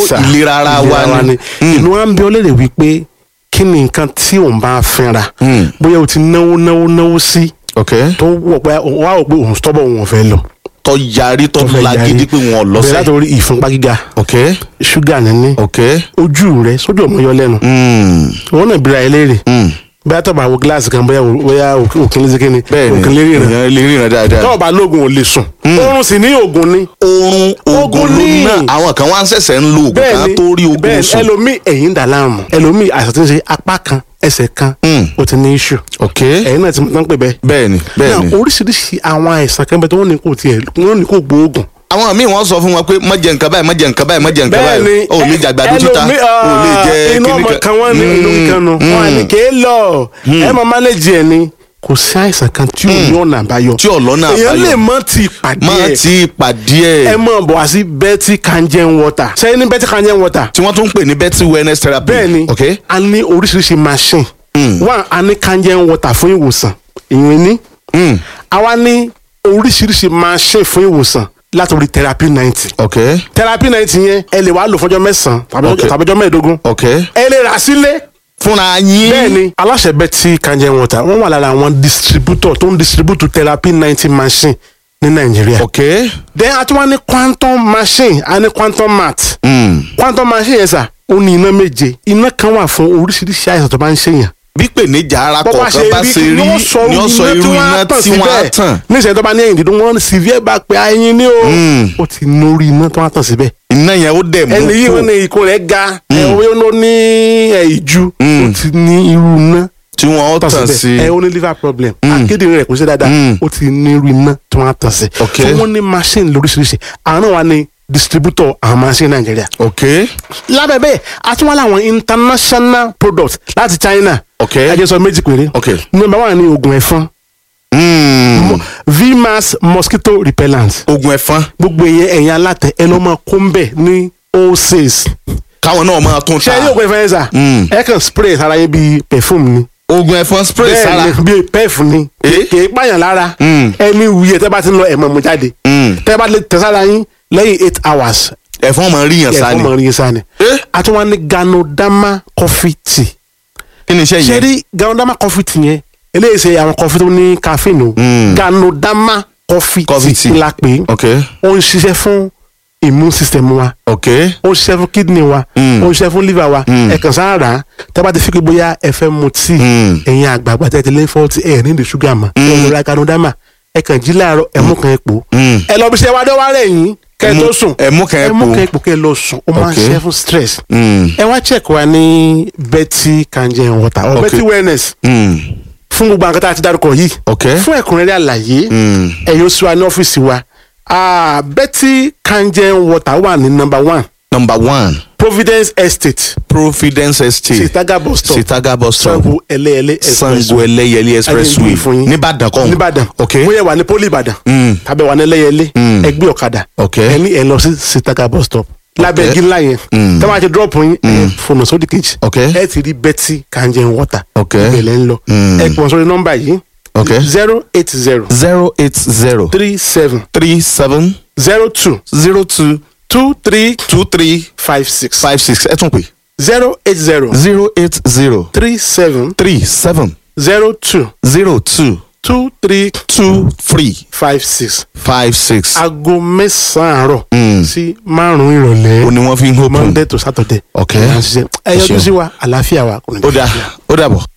Yes, sir. ìlera ara wa ni. Mm. inú wa ń bí ọ léèrè wípé kí ni nǹkan tí òun bá fínra Mm. bóyá o ti náwó náwó náwó sí ok tó wọ̀ pé wà ó pé òun stọ́bọ̀ òun ò fẹ́ lọ. tó yarí tó tó fẹ́ yarí. lagídí pé wọn ò bẹ̀rẹ̀ lọ́sẹ̀ látòrí ìfúnpá gíga ok ṣúgà níní ok ojú rẹ sójú ọmọ yọ lẹ́nu mm. wọn náà bira ẹ léèrè Mm. bóyá tó bá wo gíláàsì kan bóyá bóyá òkè lè sékéni bẹ́ẹ̀ni òkè lè ríran èèyàn lè ríran dáadáa. tó bá lóògùn ò lè sùn oorun sì ní oògùn ni oorun oògùn Oògùn ló ni. ná àwọn kan wá ń ṣẹ̀ṣẹ̀ ń lo oògùn ká bẹ́ẹ̀ni tó rí oògùn bẹ́ẹ̀ni sùn. ẹlòmíì ẹ̀yìn ń dà láàmú ẹlòmíì àìsàn tí ń ṣe apá kan ẹsẹ̀ kan Mm. ó ti ní iṣu ok ẹ̀yìn náà ti mọ̀ tán pé bẹ́ẹ̀ bẹ́ẹ̀ni bẹ́ẹ̀ni. náà oríṣiríṣi àwọn àìsàn kan bẹ tó wọ́n ní kò tiẹ̀ wọ́n ní kò gbóògùn àwọn míì wọ́n sọ fún wọn pé má jẹ nǹkan báyìí má jẹ nǹkan báyìí má jẹ nǹkan báyìí o ò lè jàgbàdo títa ẹlòmíì, o ò lè jẹ inú kíní ọmọ kan wọn ní inú kan nu wọn à ní kéé lọ ẹ mọ mánéjì ẹ ni kò sí àìsàn kan tí ò ní ọ̀nà àbáyọ tí ọ̀lọ́nà èèyàn lè àbáyọ mọ ti pàdé má ẹ ti pàdé ẹ ẹ̀ mọ bọ̀ wá sí betty kangen water sẹ́yìn ní betty kangen water tí wọ́n tún ń pè ní betty wellness therapy bẹ́ẹ̀ ni ok a ní oríṣiríṣi machine Mm. one a ní kangen water fún ìwòsàn ìyẹn ní Mm. àwa ní oríṣiríṣi machine fún ìwòsàn látòrí therapy ninety ok therapy ninety yẹn ẹ lè wá lò fọjọ́ mẹ́sàn-án tàbí Okay. tàbí ọjọ́ mẹ́ẹ̀ẹ́dógún ok ẹ lè rà sílé fúnra yín bẹ́ẹ̀ni aláṣẹ Betty kangen water wọ́n wà lára àwọn distributor tó ń distribute therapy ninety machine ní nàìjíríà. ok then a tún wá ní quantum machine a ní quantum mat Mm. quantum machine yẹn sà ó ní iná méje iná kan wà fún oríṣiríṣi àìsàn tó bá ń ṣèyàn. bí pèníjà ara kọ̀ọ̀kan bá ṣe rí ni ó sọ irú iná tí wọ́n á tàn níṣẹ́ tó bá ní ẹ̀yìn dídùn wọ́n severe bá pé ẹyin ní o Mm. ó ti nórí iná tó wá tàn síbẹ̀ iná yẹn ó dẹ̀ mú ẹni yìí kó wọn ní ikùn rẹ̀ ga ẹ̀wọ́n ló ní ẹ̀, ìju Mm. ó ti ní irú iná tí wọ́n ó tàn tàn síbẹ̀ sí ẹ ó ní liver problem akédèrè rẹ̀ kò ṣe dáadáa Mm. ó ti ní irú iná tí wọ́n á tàn sí. Ok. so wọ́n ní machine lóríṣiríṣi àwọn náà wà ní distributor àwọn machine nàìjíríà. ok lábẹ́ bẹ́ẹ̀ a tún wá láwọn international products láti china. ok ẹ jẹ́ sọ méjì péré. ok number one ni oògùn ẹ̀fọn Mm. vmax mosquito repellent oògùn ẹ̀fọn gbogbo ìyẹn ẹ̀yin alátẹ ẹ lọ́ máa kó ń bẹ̀ ní wholesale. káwọn náà máa tún ṣé ta ẹ ní oògùn ẹ̀fọn yẹn sà Mm. ẹ kàn spray sára yẹn bíi perfume ni. oògùn ẹ̀fọn spray sára bẹ́ẹ̀ ni bíi pef ni Eh? kì í pààyàn lára Mm. ẹni wuyẹ tẹ́ bá ti ń lọ ẹ̀mọ́ mu jáde Mm. tẹ́ bá lè tẹ̀ sára yín lẹ́yìn eight hours ẹ̀fọn máa rí yàn ẹ̀fọ́ sáni mọ̀ rí sáni. Eh? a tún wá ní ganodama coffee tea kí ni iṣẹ́ ṣe yẹn rí ganodama coffee tea yẹn eléyìí ṣe àwọn coffee tó ní caffeine o Mm. ganodama coffee Coffee tea tea. la pè é ok ó ń ṣiṣẹ́ fún immune system wa ok ó ń ṣiṣẹ́ fún kidney wa Mm. ó ń ṣiṣẹ́ fún liver wa Mm. ẹ kàn sáà rà á tẹ́ bá ti fi pé bóyá ẹ fẹ́ mu tíì Mm. ẹ̀yin àgbààgbà tẹ́ ti lé fọ́ọ̀tì ẹ̀ ní ìdí ṣúgà mọ́ ẹ lọ ra ganodama ẹ kàn jí láàárọ̀ ẹ mú kan epo Mm. ẹ lọ bí ṣe wá dọ́wọ́ rẹ̀ yín kẹ́ ẹ Ẹ tó mú- sùn ẹ mú kan ẹ mú epo. kan epo kẹ́ ẹ lọ sùn ó máa ń Ok. ṣiṣẹ́ fún stress Mm. ẹ wá check wa ní Betty kangen water or Ok. Betty wellness Mm. fún gbogbo àwọn kan tá a ti dárúkọ yìí ok fún ẹ̀kúnrẹ́rẹ́ àlàyé Mm. ẹ yóò sí wa ní ọ́fíìsì wa Ah, Betty kangen water wà ní number one number one Providence Estate providence estate Sitaga bus stop sitaga bus stop Sango ẹlẹ́ẹ̀lẹ́ sango ẹlẹ́yẹlé expressway nìbàdàn kan nìbàdàn ok bóyá wà ní poli ìbàdàn Mm. tàbí wà ní ẹlẹ́yẹlé Mm. ẹgbẹ́ ọ̀kadà ok ẹni ẹ lọ sí Sitaga bus stop lábẹ́ igi ńlá yẹn Mm. tẹ́ wọ́n á ti drop yín ẹ fònà sódì kejì ok ẹ ti rí Betty kangen water ok ìbẹ̀lẹ̀ ń lọ Mm. ẹ pọ̀ sórí nọ́mbà yìí ok zero eight zero zero eight zero three seven three seven zero two zero two two three two three five six five six ẹ tún pè zero eight zero zero eight zero three seven three seven zero two zero two two three two three five six five six. aago mẹ́sàn-án àárọ̀ Mm. sí márùn-ún ìrọ̀lẹ́ ó ní wọ́n fi ń hópin. monday to saturday ok ẹ yọjú Ẹ ṣeun. sí wa àlàáfíà wa kò ní ó dà ó dà bọ̀.